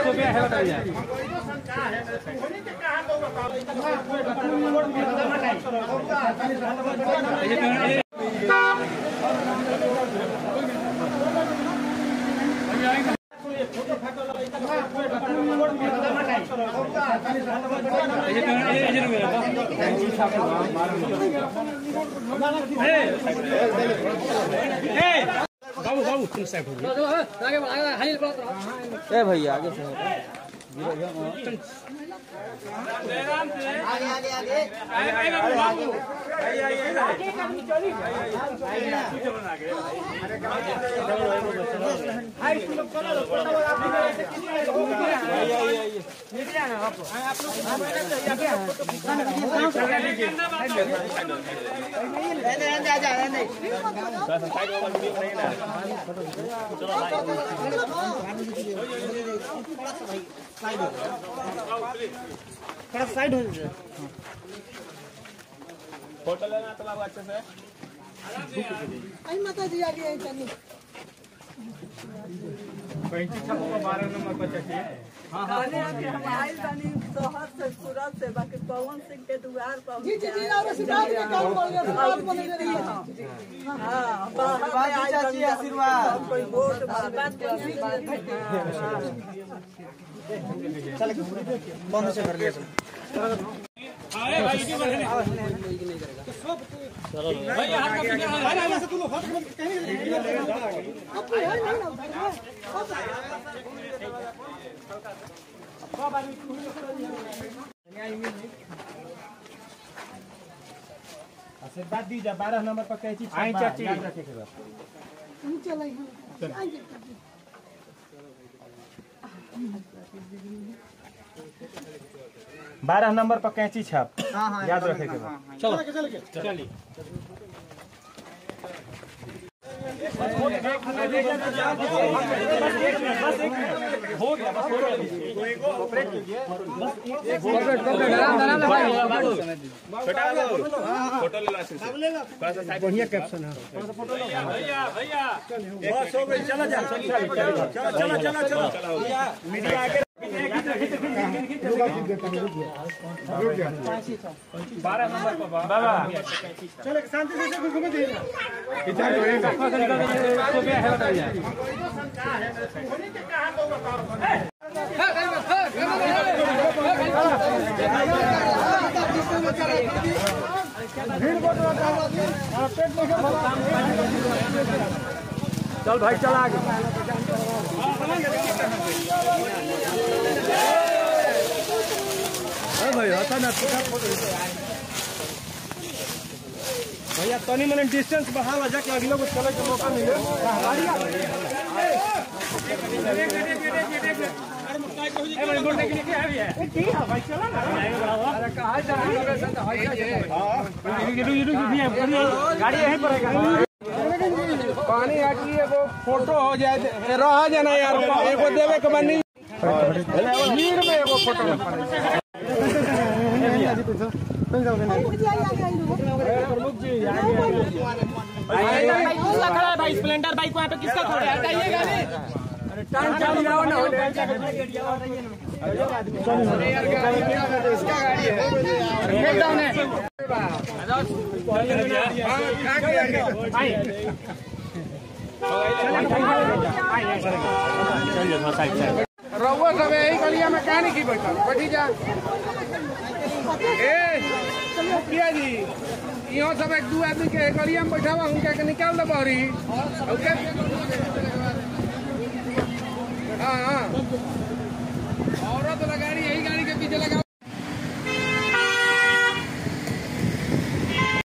ए भैया आगे से आई माता जी आगे आई तनी कहने कि हम आइल बानी शहर से सूरत से बाकी पवन सिंह के दुआर पर जी जी जी और सितार के काम बोल रहे सितार बोल रहे हाँ बाहर में चाची आशीर्वाद कोई वोट बात के आशीर्वाद आशीर्वाद दीजिए बारह नंबर पर कैची आई चाची याद रखेगा हम चले हैं आई जी बारह नंबर पर कैची छाप याद रखेगा बढ़िया कैप्शन है चलो शांति से घूमे दीजिए चल भाई चल आगे भाई हटा ना भैया तनी मनी डिस्टेंस बढ़ा ला जाके अगले को चले के मौका मिले गाड़ी यहीं पर है पानी आटी एगो फोटो हो जाए रह जाना यार एगो देवे के बनी नीर में एगो फोटो जी आई आगे आई प्रमुख जी आगे खड़ा है भाई स्प्लेंडर बाइक वहाँ पे किसका खड़ा है हटाइए गाड़ी टाइम चालू जाओ ना हो ब्रेक डाउन है रउआ सब यही गलिया में कहा नहीं की बैठल बैठी जा ए मुखिया जी यहाँ सब एक दू आदमी के गलिया में बैठा हुआ उनके के निकाल दे बहरी ओके हाँ हाँ